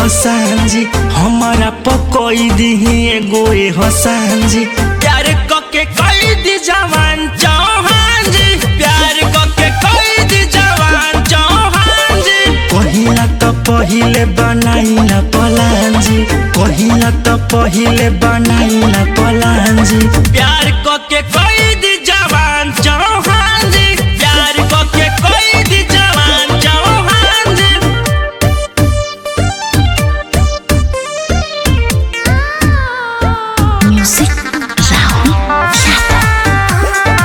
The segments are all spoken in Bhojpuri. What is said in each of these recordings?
हसान जी हमारा पकोई दिही एगो ए हसान जी प्यार कके कई दी जवान चौहान जी प्यार कके कई दी जवान चौहान जी कहिला त पहिले बनाइला पलान जी कहिला त पहिले बनाइला पलान जी प्यार कके कई दी जवान चौहान जी प्यार कके कई दी जवान चौहान जी Music Rahul Yadav.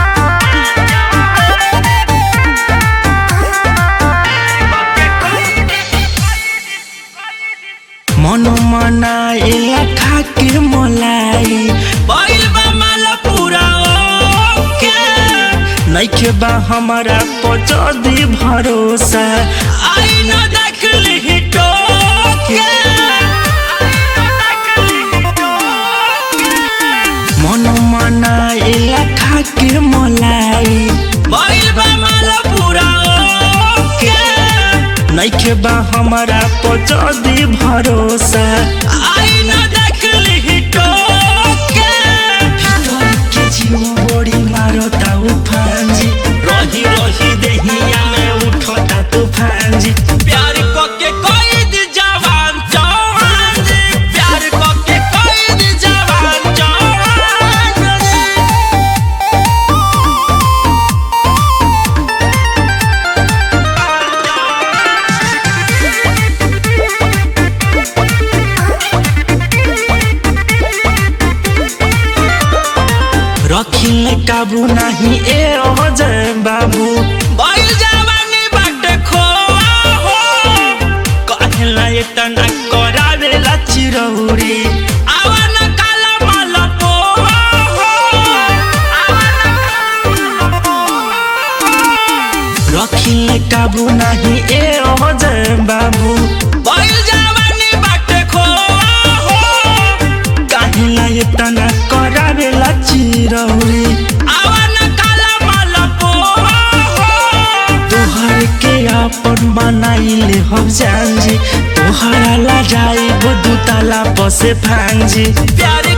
मनो मनाइला खाके मलाई बैल बा माला पूरा ओके नइखे बा हमारा पचदी भरोसा आई न देखली हिटोके मनो मनाइला खाके मलाई बैल बा माला पूरा ओके नइखे बा हमारा पचदी भरोसा आई न देखली हिटोके भीतर के जीव बड़ी मारता उफान जी रही रही देहिया में उठता तूफान जी प्यार कके कोई दी जवान जवान जी प्यार कके कोई दी जवान जवान जी रखिले काबू नाही ए अजय बाबू बैल जवानी बाटे खो हो कहला एतना करावेला चिरौरी आवन काला मल पो हो रखिले काबू नाही ए अजय बाबू बैल जवानी बाटे खो हो काहेला एतना करावेला चिरौरी आवन काला मल पो तोहर के अपन बनाइले हम जानजी तोहरा ला जाई दुताला पसे फांजी प्यार